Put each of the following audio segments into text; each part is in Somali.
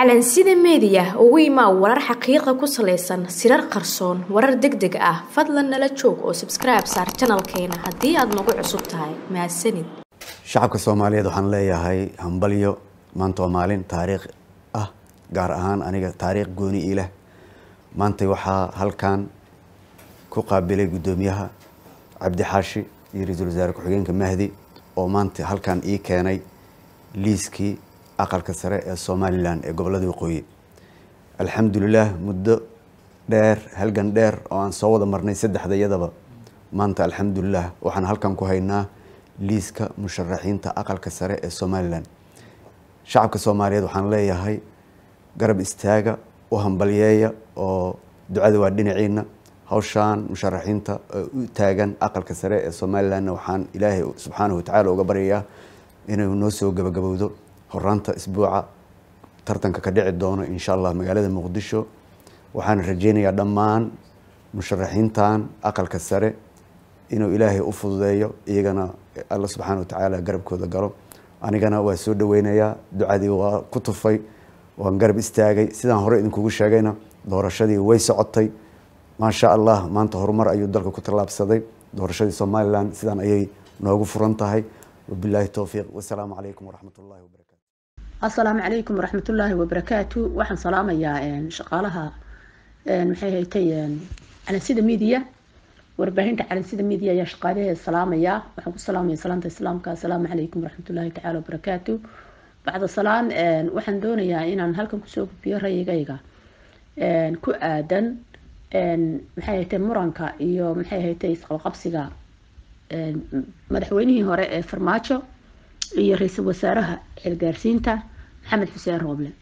calansida meediya ugu imaa warar xaqiiqa ku salaysan sirar qarsoon warar deg deg ah fadlan nala joog oo sabskribe saar janalkeena haddii aad nagu cusub tahay mahadsanid shacabka soomaaliyeed waxaan leeyahay hambalyo maanta waa maalin taariikh ah gaar ahaan aniga taariikh gooni ii leh maanta waxaa halkan ku qaabilay guddoomiyaha cabdi xaashi iyo ra-iisul wasaare ku-xigeenka mahdi oo maanta halkan ii keenay liiskii aqalka sare ee somalilan ee gobolada waqooyi alxamdulilah muddo dheer halgan dheer oo aan soo wada marnay saddexda iyadaba maanta alxamdulilah waxaan halkan ku haynaa liiska musharaxiinta aqalka sare ee somalilan shacabka soomaaliyeed waxaan leeyahay garab istaaga u hambalyeeya oo ducada waa dhinaciina hawshaan musharaxiinta u taagan aqalka sare ee somalilanna waxaan ilaahay subxaanahu watacaala uga baryayaa inuu noo soo gabagabowdo horaanta isbuuca tartanka ka dhici doono insha allah magaalada muqdisho waxaan rajeynayaa dhammaan musharaxiintan aqalka sare inuu ilaahay u fududeeyo iyagana alla subxaana watacaala garabkooda galo anigana waa soo dhaweynayaa ducadii waa ku tufay waan garab istaagay sidaan hore idinkugu sheegayna doorashadii way socotay maasha allah maanta horumar ayuu dalka ku tallaabsaday doorashadii somalilan sidaan ayay noogu furan tahay wabilaahi towfiiq wasalaamu calaykum waraxmat ullahi wabarakatu assalaamu calaykum waraxmatullaahi wabarakaatu waxaan salaamayaa shaqaalaha maxay haytay calansida media warbaahinta calansida media ayaa shaqaalaheeda salaamaya waxaan ku salaamaya salaanta islaamka assalaamu calaykum waraxmatullaahi tacaala wabarakaatu bacda salaan waxaan doonayaa inaan halkan kusoo gudbiyo rayigayga ku aadan maxay haytay muranka iyo maxay haytay isqabqabsiga madaxweynihii hore ee farmaajo iyo ra-iisul wasaaraha xilgaarsiinta maxamed xuseen rooble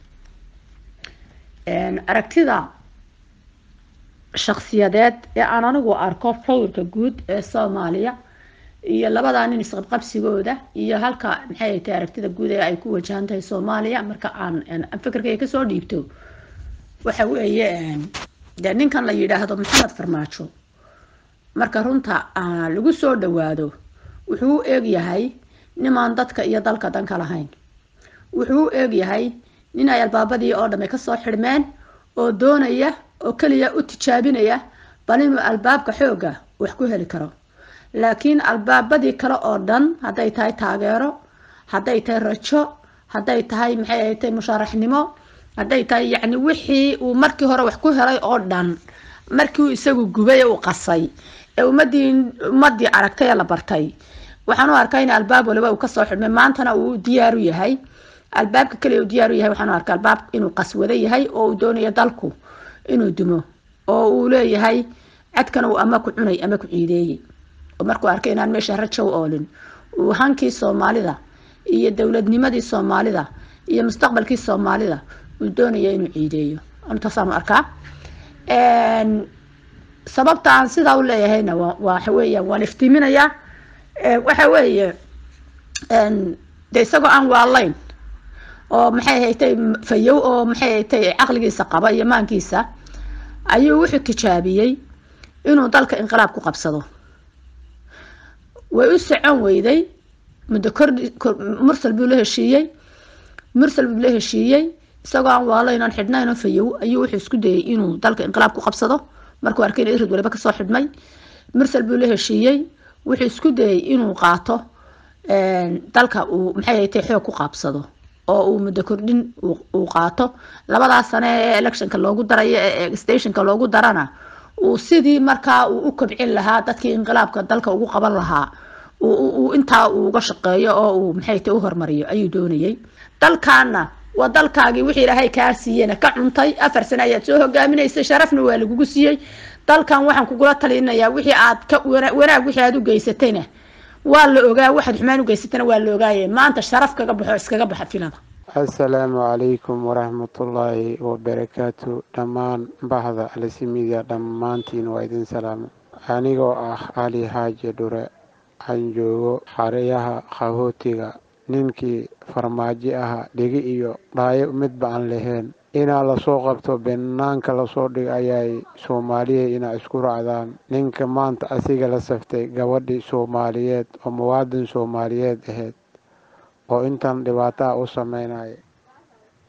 aragtida shaksiyadeed ee aan anigu arko sawirka guud ee soomaaliya iyo labadaa nin isqabqabsigooda iyo halka maxay haytay aragtida guud ee ay ku wajahan tahay soomaaliya marka aan fikirkayga kasoo dhiibto waxa weeye dee ninkan la yidhaahdo maxamed farmaajo marka runta lagu soo dhawaado wuxuu u eegyahay nimaan dadka iyo dalka danka lahayn wuxuu u eegyahay nin ay albaabadii oo dhamme kasoo xidhmeen oo doonaya oo keliya u tijaabinaya bal inuu albaabka xooga wax ku heli karo laakiin albaabadii kale oo dhan hadday tahay taageero hadday tahay rajo hadday tahay maxay ahatay mushaaraxnimo hadday tahay yacni wixii uu markii hore wax ku helay oo dhan markii uu isagu gubay ee uu qasay ee ummadii ummadii aragtay ee la bartay waxaan u arkaa in albaab waliba uu kasoo xidhmay maantana uu diyaaru yahay albaabka kaliya uu diyaaru yahay waxaan u arkaa albaab inuu qaswado yahay oo uu doonayo dalku inuu dumo oo uu leeyahay cadkana uu ama ku cunay ama ku ciideeyey oo markuu arkay inaan meesha rajo u oolin uu hankii soomaalida iyo dowladnimadii soomaalida iyo mustaqbalkii soomaalida uu doonaya inuu ciideeyo intaasaan u arkaa sababta aan sidaa u leeyahayna waxa weeyaan waan iftiiminayaa waxa weeye de isagoo aan waalayn oo maxay haytay fayow oo maxay haytay caqligiisa qaba iyo maankiisa ayuu wuxuu tijaabiyey inuu dalka inqilaab ku qabsado way u socon weyday muddo kordhi mursal buu la heshiiyey mursal buu la heshiiyey isagoo aan waalayn aan xidhnayn oo fayow ayuu wuxuu isku dayay inuu dalka inqilaab ku qabsado markuu arkay in irid waliba kasoo xidhmay mursal buu la heshiiyey wuxuu isku dayay inuu qaato dalka uu maxay haytay xoog ku qaabsado oo uu muddo kordhin uu qaato labadaas sane ee electionka loogu darayo ee stationka loogu darana uu sidii markaa uu u kobcin lahaa dadkii inqilaabka dalka ugu qaban lahaa uu intaa uu uga shaqeeyo oo uu maxay tay u hormariyo ayuu doonayay dalkaana waa dalkaagii wixii ilaahay kaa siiyena ka cuntay afar sane ayaad soo hogaaminaysay sharafna waa lagugu siiyey dalkan waxaan kugula talinayaa wixii aad ka wanaag wixii aad u geysatayna waa la ogaa waxaad xumaan u geysatayna waa la ogaaye maanta sharaf kaga baxo iskaga baxa filada assalaamu calaykum waraxmatullaahi wabarakaatu dhammaan bahda alsimidia dhammaantiin waa idin salaamo anigoo ah cali xaaji dhure aan joogo xareyaha kahootiga ninkii farmaajo aha dhegi iyo dhaayo midba aan lahayn inaa lasoo qabto banaanka lasoo dhigo ayay soomaaliya inaa isku raacdaan ninka maanta asiga la saftay gabadhii soomaaliyeed oo muwaadin soomaaliyeed ahayd oo intan dhibaataha u sameynaya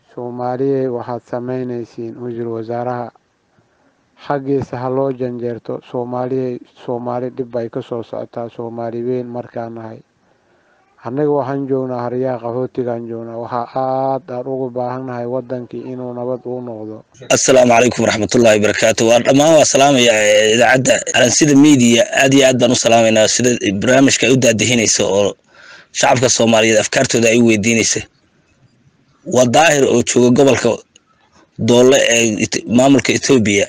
soomaaliyey waxaad samaynaysiin wasiir wasaaraha xaggiisa ha loo janjeerto soomaaliyey soomaali dhib bay ka soo socotaa soomaali weyn markaan nahay annaga waxaan joognaa haryaha qaxootigaan joognaa waxaa aad aan ugu baahannahay wadankii inuu nabad uu noqdo assalaamu calaykum waraxmatullahi wabarakaatu waa dhammaan waa salaamaya idaacadda alansida media aad iyo aad baan u salaamaynaa sida barnaamijka ay u daadihinaysa oo shacabka soomaaliyeed afkaartooda ay u weydiinaysa waa daahir oo jooga gobolka doole ee maamulka etoobiya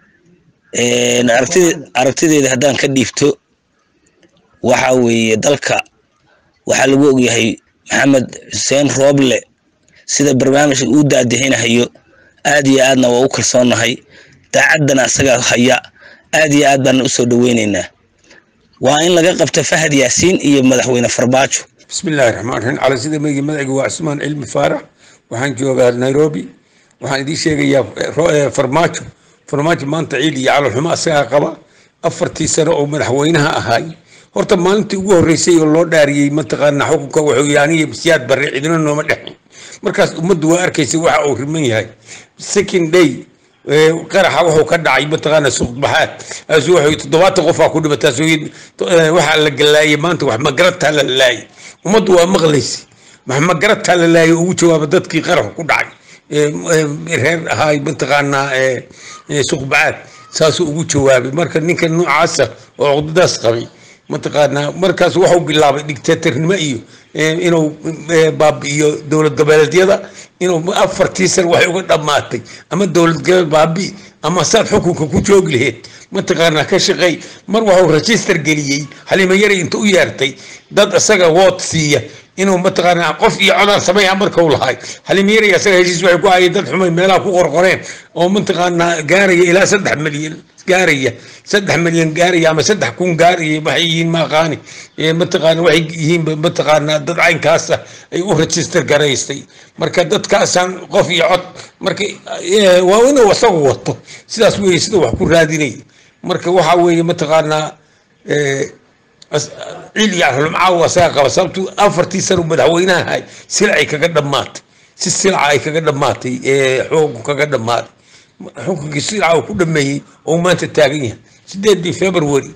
aragtideeda haddaan ka dhiibto waxa weeye dalka waxaa lagu ogyahay maxamed xuseen rooble sida barnaamijka uu daadihinahayo aad iyo aadna waa u kalsoonnahay daacaddana asagaa haya aad iyo aad baana usoo dhaweyneynaa waa in laga qabta fahad yaasiin iyo madaxweyne farmaajo bismillahi raxmaan raxiim cala sida meygi magaciga waa cusmaan cilmi faarax waxaan joogaa nairobi waxaan idiin sheegayaa farmaajo farmaajo maanta ciid iyo calolxumo asagaa qaba afartii sano oo madaxweynaha ahaay horta maalintii ugu horreysay oo loo dhaariyey mataqaana xukunka wuxuu yii aniga siyaad barre cidina nooma dhexin markaas ummaddu waa arkaysa waxa uu riman yahay second day qaraxa wuxuu ka dhacay mataqaana suuqbaxaad asu wuxuu toddobaatan qofaa ku dhimata waxaa la galaayay maanta wax magarataa la laayay ummaddu waa maqlaysa wax magarataa la laayay ugu jawaaba dadkii qaraxu ku dhacay reer ahaay mataqaanaa suuqbaxaad saasuu ugu jawaabay marka ninka noocaasa oo cudadaas qabay mataqaanaa markaas waxuu bilaabay dictatornimo iyo inuu baabi'iyo dowlad goboleedyada inuu afartii san waxay uga dhammaatay ama dowlad goboleed baabi'i ama saad xukunka ku joogi laheyd mataqaanaa ka shaqeey mar waxuu register geliyey xalimo yari inta u yeertay dad isaga wood siiya inuu mataqaanaa qof iyo codaan sameeya markau lahay xalimo yari isaga heshiis waxay ku hayeen dad xumay meelaha ku qorqoreen oo mataqaanaa gaaraya ilaa saddex milyan gaaraya saddex milyan gaaraya ama saddex kun gaaraya waxay yihiin maaqaani mataqaana waxay yihiin mataqaanaa dad caynkaasa ay u register garaystay marka dadkaasaan qof iyo cod marka waa inuu isagu wato sidaas weeye sida wax ku raadinay marka waxaa weeye mataqaanaa ciil iyo arlumcaawa asaga qaba sababtu afartii sano madaxweynaha ahay silacay kaga dhammaatay si silaca ay kaga dhammaatay xukunku kaga dhammaaday xukunkii silaca uu ku dhameeyey oo maanta taagan yahay sideedii february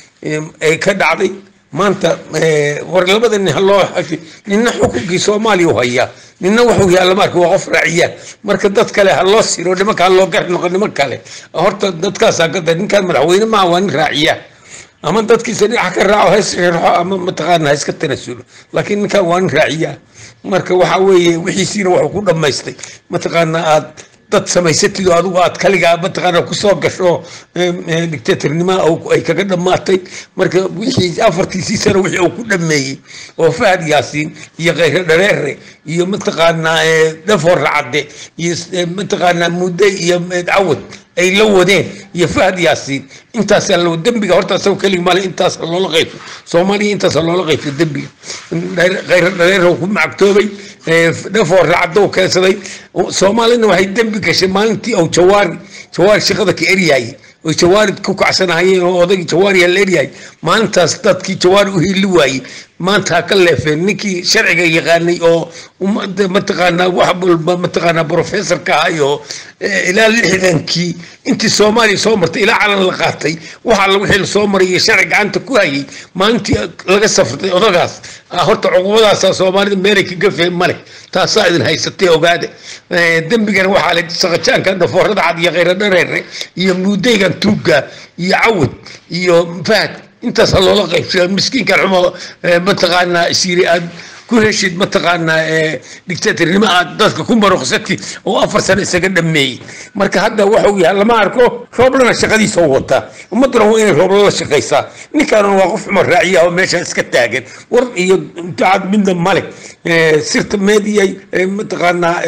ay ka dhacday maanta war labada nin haloo nina xukunkii soomaaliya u hayaa nina wuxuu yaalla marka waa qof raaciya marka dad kale ha loo siro nimanka ha loo gar noqo niman kale horta dadkaasaa gada ninkaan madaxweyne maaha waa nin raaciya ama dadkiisa dhinaca ka raaco ha isreerxo ama mataqaana ha iska tanasulo laakiin ninkan waa nin raaciya marka waxa weeye wixiisiina wuxuu ku dhammaystay mataqaana aad dad samaysatid oo adigu aad kaligaa mataqaana kusoo gasho dictatornima ay kaga dhammaatay marka wixii afartiisii sano wixii uu ku dhameeyey oo fahad yaasiin iyo khayre dhareere iyo mataqaanaa dhafoor racade iyo mataqaanaa mudde iyo cawad ay la wadeen iyo fahad yaasiin intaasaa loo dembiga horta asago keligi male intaasa loola qayfo soomaaliya intaasa loola qayfo dembiga khayre dhareere ku macagtoobay dhafoor racado keensaday soomaalina waxay dembi gashay maalintii ou jawaari jawaari shaqada ka eryaayay oy jawaari ku kacsanahayeen oo odagii jawaariya la eryahay maalintaas dadkii jawaari u hiili waayey maanta ha ka leefeen ninkii sharciga yaqaanay oo mataqaanaa wax walba mataqaanaa professorka ahay oo ilaa lixdankii intii soomaaliya soo martay ilaa calan la qaatay waxa la wixii lasoo maray iyo sharci gacanta ku hayay maalintii laga safrtay odagaas horta cuqubadaasa soomaalida meelay ka gafeen male taasaa idin haysatay ogaade dembigana waxaa la saqajaanka dhafoorada cad iyo khayra dhareere iyo muudeygan tuugga iyo cawad iyo fahad intaasa loola qaybsaya miskiinkan xumo mataqaanaa siiri aad ku heshid mataqaanaa dictatornimo aad dadka ku maruqsatid oo afar sano isaga dhameeyey marka hadda waxuu yahay lama arko rooblana shaqadiisa u wataa ummadduna waa inay roobla la shaqaysaa ninkaanuna waa qof xumo raaciya oo meesha iska taagan war iyo dacad midna male sirta media mataqaanaa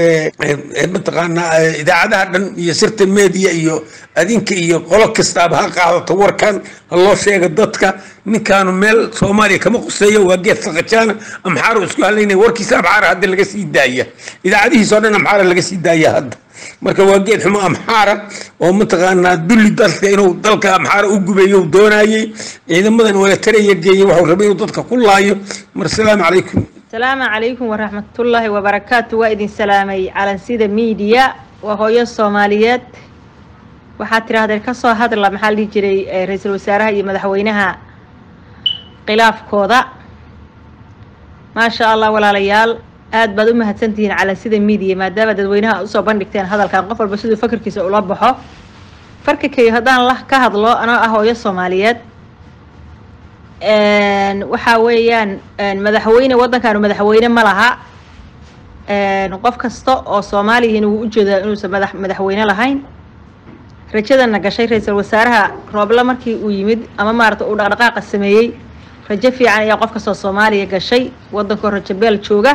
mataqaanaa idaacadaha dhan iyo sirta media iyo adinka iyo qolo kastaaba ha qaadato warkan ha loo sheega dadka ninkaanu meel soomaaliya kama quseeyo waa geed saqajaana amxaaro isku halaynaya warkiisa amxaara hadda laga sii daaya idaacadihiisoo dhan amxaara laga sii daaya hadda marka waa geed xumo amxaara oo mataqaanaa dulli dalka inuu dalka amxaara u gubeeyo doonayey ciidamadan wala taraya geeyey waxuu rabay inuu dadka ku laayo mar asalaamu calaykum asalaamu calaykum waraxmatullaahi wabarakaatu waa idin salaamay calansida miidiya waa hooyo soomaaliyeed waxaad tidhaahdeen ka soo hadla maxaa la dhihi jiray eh, ra-iisul wasaaraha iyo madaxweynaha khilaafkooda maasha allah walaalayaal aad baad u mahadsantihiin calansida miidiya maadaama dadweynaha aad usoo bandhigteen hadalkan qof walba siduu fakarkiisa ula baxo farka kayo haddaan la ka hadlo anoo ah hooyo soomaaliyeed een, waxaa weeyaan een, madaxweyne waddankaanu madaxweyne ma laha een, qof kasta oo soomaaliyihiin wuu ujeedaa inuusan madax madaxweyne lahayn rajadana gashay ra-iisul wasaaraha rooble markii uu yimid ama maarata uu dhaqdhaqaaqa sameeyey rajo fiican ayaa qof kastoo soomaaliya gashay waddankoo rajo beel jooga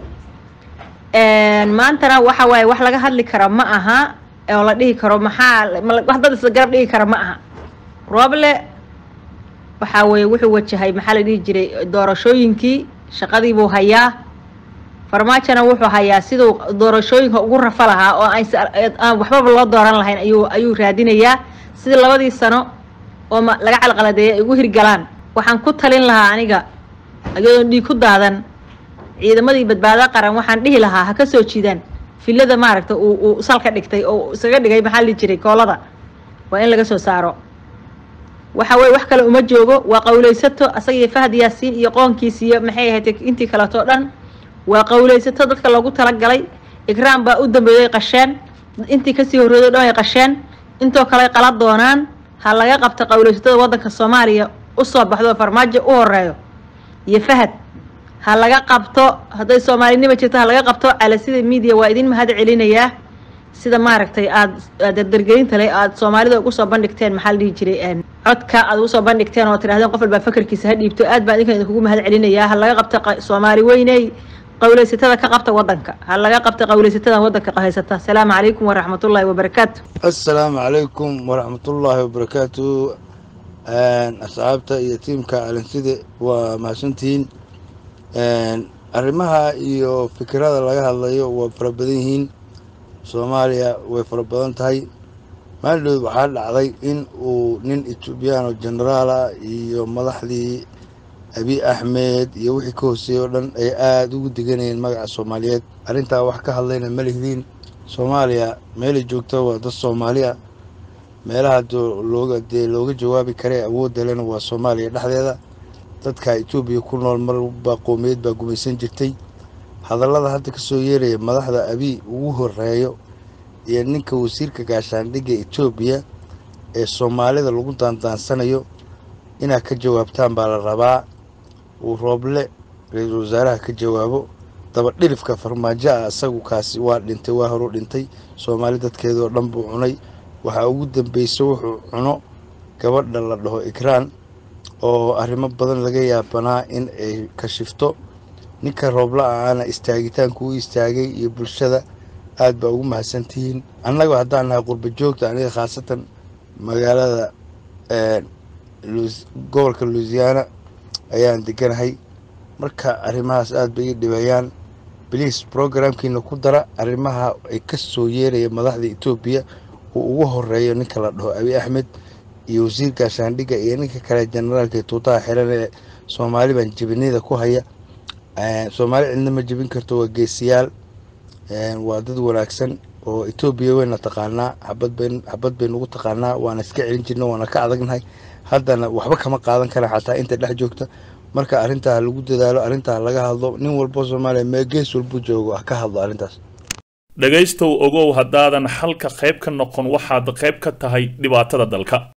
een, maantana waxa waaye wax laga hadli kara ma aha oo la dhihi karo maxaa ma la- wax dad isla garab dhigi kara ma aha rooble waxaa weeye wuxuu wajahay maxaa la dhihi jiray doorashooyinkii shaqadii buu hayaa farmaajona wuxuu hayaa siduu doorashooyinka ugu rafa lahaa oo aysa- aan waxbaba loo dooran lahayn ayuu ayuu raadinayaa sidii labadii sano oo ma laga calqaladeeyay ay ugu hirgalaan waxaan ku talin lahaa aniga iyadoon dhiig ku daadan ciidamadii badbaado qaran waxaan dhihi lahaa ha ka soo jiidaan filada maaragta uu uu salka dhigtay oo uu isaga dhigay maxaa la dhihi jiray koolada waa in laga soo saaro waxa weye wax kale uma joogo waa qawlaysato asaga iyo fahad yaasiin iyo qoonkiis iyo maxay ahayd intii kaleto dhan waa qawlaysato dadka loogu talagalay ikraam baa u dambeeyay qasheen intii kasii horreeday o dhan ay qasheen intoo kale qala doonaan ha laga qabto qawlaysatada waddanka soomaaliya usoo baxdo oo farmaajo u horeeyo iyo fahad ha laga qabto hadday soomaalinima jirto ha laga qabto calasida media waa idin mahad celinayaa sida maaragtay aad aad dardargelinta leh aad soomaalida ugu soo bandhigteen maxaa la dhihi jiray een, codka aad ugu soo bandhigteen oo tidhahdeen qof walbaa fakarkiisa ha dhiibto aad baan idinkan idinkugu mahad celinayaa ha laga qabto qa- soomaali weyney qawlaysatada ka qabta waddanka ha laga qabto qawlaysatada waddanka haysata asalaamu calaykum waraxmatullaahi wabarakaatu asalaamu calaykum waraxmatullaahi wabarakaatu asxaabta iyo tiimka alinside waa mahadsantihiin arrimaha iyo fikirada laga hadlayo waa fara badan yihiin soomaaliya way fara badan tahay maaldood waxaa dhacday in uu nin etoobiyaan oo genaraal ah iyo madaxdii abi axmed iyo wixii ka hooseeyey oo dhan ay aada ugu deganayeen magaca soomaaliyeed arrintaa wax ka hadlayna ma lihdiin soomaaliya meelay joogto waa dad soomaaliya meelaha doo- looga dee looga jawaabi kare awoodda lena waa soomaaliya dhexdeeda dadka etoobiya ku nool marba qowmiyeed baa gumaysan jirtay hadallada hadda ka soo yeeraya madaxda abiy ugu horeeyo iyo ninka wasiirka gaashaandhigga etoobiya ee soomaalida lagu daandaansanayo inaad ka jawaabtaan baa la rabaa uu rooble ra-iisul wasaaraha ka jawaabo daba dhilifka farmaajo ah isagu kaasi waa dhintay waa horu dhintay soomaali dadkeeda oo dhan buu cunay waxaa ugu dambeysay wuxuu cuno gabadha la dhaho ikraan oo arrimo badan laga yaabanaa in ay kashifto ninka roobla aana istaagitaanku u istaagay iyo bulshada aad baa ugu mahadsantihiin annaga haddaan nahay qurba joogta aniga khaasatan magaalada eh, Louis- gobolka louisiana ayaan deganahay marka arrimahaas aad bay ii dhibayaan bliis programkiina ku dara arrimaha ay ka soo yeeraya madaxda etoobiya uu ugu horeeyo ninka la dhaho abi axmed iyo wasiir gaashaandhigga iyo ninka kale generaalka ee tuutaha xiran ee soomaali baan jebinida ku haya Eh, soomaali cidna ma jebin karto waa geesiyaal Eh, waa dad wanaagsan oo etoobiya wayna taqaanaa xabad bayn xabad baynu ugu taqaanaa waana iska celin jirna waana ka adagnahay haddana waxba kama qaadan kara xataa inta dhex joogta marka arrintaa ha lagu dadaalo arrintaa ha laga hadlo nin walbo soomaaliya mee gees walbu joogo ha ka hadlo arrintaas dhegaystow ogow haddaadan xalka qayb ka noqon waxaad qayb ka tahay dhibaatada dalka